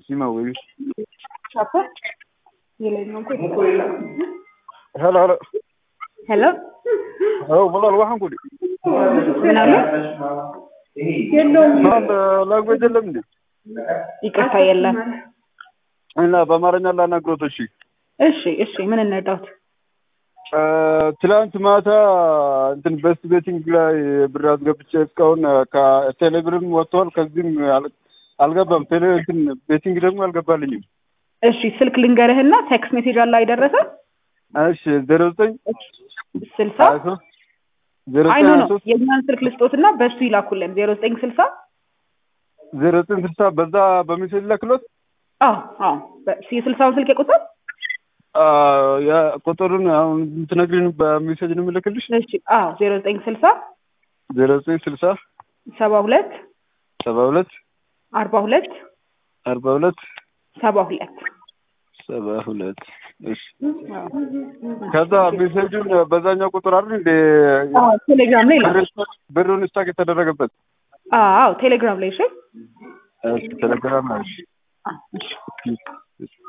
Sima ወይ ቻፓ የላይኛው እኮ ሄሎ ሄሎ ሄሎ አዎ ወላሂ waxaan ku ምን አለ? ማን ላንጉዌጅ የለም እንዴ ይቅርታ የለም። እና በአማርኛ ላናግሮት እሺ እሺ እሺ፣ ምን እንርዳውት? ትላንት ማታ እንትን በስት ቤቲንግ ላይ ብር አስገብቼ እስካሁን ከቴሌብርም ወጥቷል። ከዚህም አል- አልገባም። ቴሌ እንትን ቤቲንግ ደግሞ አልገባልኝም። እሺ፣ ስልክ ልንገርህና ቴክስት ሜሴጅ አለ አይደረሰ እሺ ዜሮ ዘጠኝ ስልሳ ሀያ ሶስት ዜሮ አይ ዘጠኝ ኖ ሀያ ኖ ሶስት የእኛን ስልክ ልስጦትና በሱ ይላኩልን ዜሮ ዘጠኝ ስልሳ ዜሮ ዘጠኝ ስልሳ በዛ በሜሴጅ ላክሎት አዎ አዎ በ- የስልሳውን ስልክ የቁጥር ቁጥሩን አሁን ትነግሪን በሜሴጅ ነው የምልክልሽ። እሺ አዎ ዜሮ ዘጠኝ ስልሳ ዜሮ ዘጠኝ ስልሳ ሰባ ሁለት ሰባ ሁለት አርባ ሁለት አርባ ሁለት ሰባ ሁለት ሰባ ሁለት እሺ ከዛ ሜሴጁን በዛኛው ቁጥር አይደል እንደ አዎ ቴሌግራም ላይ ይላል ብሩን ስታክ የተደረገበት አዎ ቴሌግራም ላይ እሺ እሺ ቴሌግራም ነው እሺ አዎ እሺ እሺ